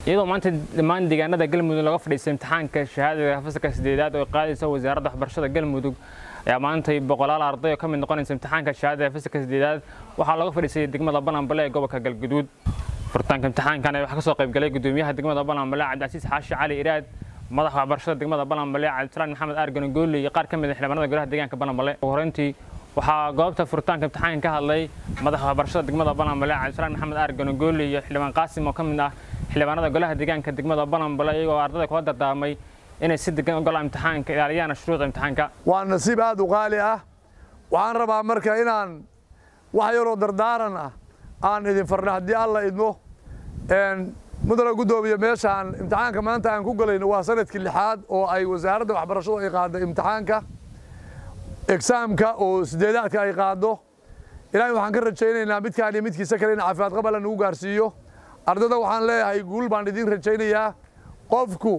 iyadoo maanta dhammaan deegaanada galmudug laga fadhiistay imtixaanka shahaadada fasalka sideedaad oo qaadaysa wasaaradda waxbarashada galmudug ayaa maantay boqolaal arday oo ka mid noqonaysa imtixaanka shahaadada fasalka sideedaad waxaa looga fadhiistay degmada bananbale ee gobolka galguduud furitaanka imtixaankan waxaa kasoo qaybgalay gudoomiyaha degmada bananbale cabdicasiis xaashi cali iraad madaxa waxbarashada degmada bananbale cabdisalaan maxamed aargan gooli iyo qaar ka mid ah xildhibaanada golaha deegaanka bananbale ugu horeyntii waxaa goobta furitaanka imtixaanka ka hadlay madaxa waxbarashada degmada bananbale cabdisalaan maxamed aargan gooli iyo xildhibaan qaasim oo ka mid ah xildhibaanada golaha deegaanka degmada bananbale iyagoo ardayda kula dardaarmay inay si degan u galaan imtixaanka ilaaliyaan shuruuda imtixaanka waa nasiib aad u qaali ah waxaan rabaa marka inaan wax yaroo dardaaran ah aan idin farno haddii alla idmo mudana guddoomiye meeshaan imtixaanka maanta aan ku galayno waa sanadkii lixaad oo ay wasaaradda waxbarashadu ay qaaddo imtixaanka egsaamka oo sideedaadka ay qaaddo ilaahay waxaan ka rajaynaynaa midkaan iyo midkiisa kale in caafimaad qabala nagu gaarsiiyo ardada waxaan leeyahay guul baan idiin rajaynayaa qofku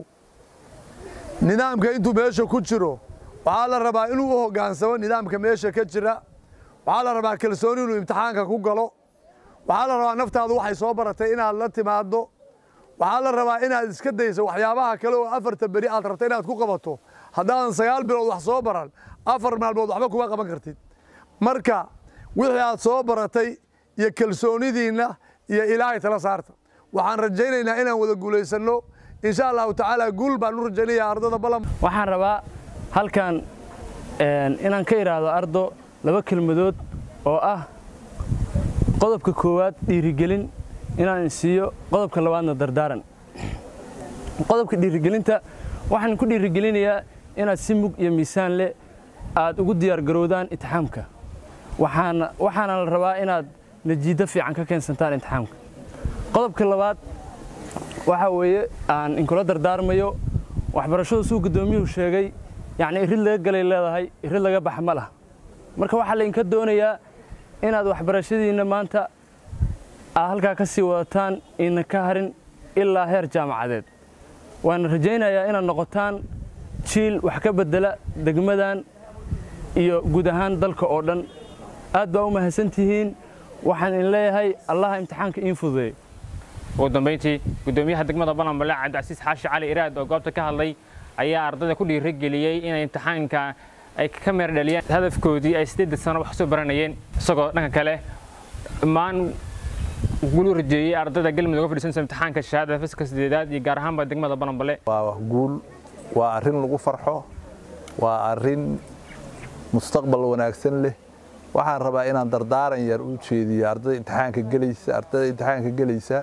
nidaamka intuu meesha ku jiro waxaa la rabaa inuu u hoggaansamo nidaamka meesha ka jira waxaa la rabaa kalsooni inuu imtixaanka ku galo waxaa la rabaa naftaadu waxay soo baratay inaad la timaaddo waxaa la rabaa inaad iska dayso waxyaabaha kale oo afarta beri aad rabta inaad ku qabato haddaadan sagaal bilood wax soo baran afar maalmood waxba kuma qaban kartid marka wixii aad soo baratay iyo kalsoonidiinna iyo ilaahay tala saarta waxaan rajaynaynaa inaan wada guulaysanno insha allahu tacaala guul baan u rajaynayaa ardada balan waxaan rabaa halkan inaan ka idhaahdo ardo laba kelmadood oo ah qodobka koowaad dhiirigelin inaan siiyo qodobka labaadna dardaaran qodobka dhiirigelinta waxaan ku dhiirigelinayaa inaad si mug iyo miisaan leh aad ugu diyaargarowdaan intixaamka waxaana waxaana la rabaa inaad najiiddo fiican ka keensantaan intixaamka qodobka labaad waxaa weeye aan inkula dardaarmayo waxbarashadu suu guddoomiyuhu sheegay yacni irid laga galay leedahay irid laga baxa ma lah marka waxaa laydinka doonayaa inaad waxbarashadiinna maanta aad halkaa ka sii wadataan ina ka harin ilaa heer jaamacadeed waana rajaynayaa inaad noqotaan jiil wax ka beddela degmadan iyo guud ahaan dalka oo dhan aad baa u mahadsantihiin waxaan idin leeyahay allaha imtixaanka iin fududeeyo ugu dambeyntii guddoomiyaha degmada bananbale cabdicasiis xaashi cali iraad oo goobta ka hadlay ayaa ardayda ku dhiirigeliyey inay imtixaanka ay ka meer dhaliyaan hadafkoodii ay sideedda sano wax soo baranayeen isagoo dhanka kale dhammaan guul u rajeeyey ardayda galmudug uga fadhiisanaysa imtixaanka shahaadada fasalka sideedaad iyo gaar ahaanba degmada bananbale waa wax guul waa arrin lagu farxo waa arrin mustaqbal wanaagsan leh waxaan rabaa inaan dardaaran yar u jeediyo ardayda imtixaanka gelaysa ardayda imtixaanka gelaysa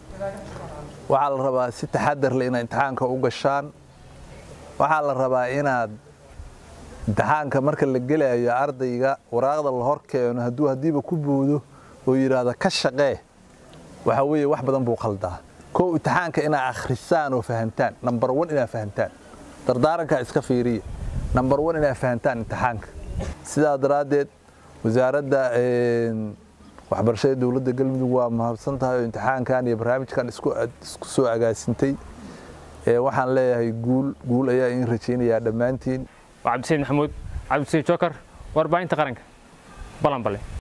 waxaa la rabaa si taxadar leh inaad imtixaanka u gashaan waxaa la rabaa inaad imtixaanka marka la gelayo ardayga waraaqda la hor keeno hadduu haddiiba ku boodo oo yidhaahda ka shaqee waxaa weeye wax badan buu qaldaa kow imtixaanka inaad akhrisaan oo fahantaan nambar wan inaad fahantaan dardaarankaa iska fiiriya nambar wan inaad fahantaan imtixaanka sidaa daraaddeed wasaaradda waxbarashada dowladda galmudug waa mahadsan tahay oo imtixaankan iyo barnaamijkan isku soo agaasintay waxaan leeyahay guul guul ayaa in rajaynayaa dhammaantiin waa cabdisayid maxamuud cabdisayid jookar warbaahinta qaranka balanbale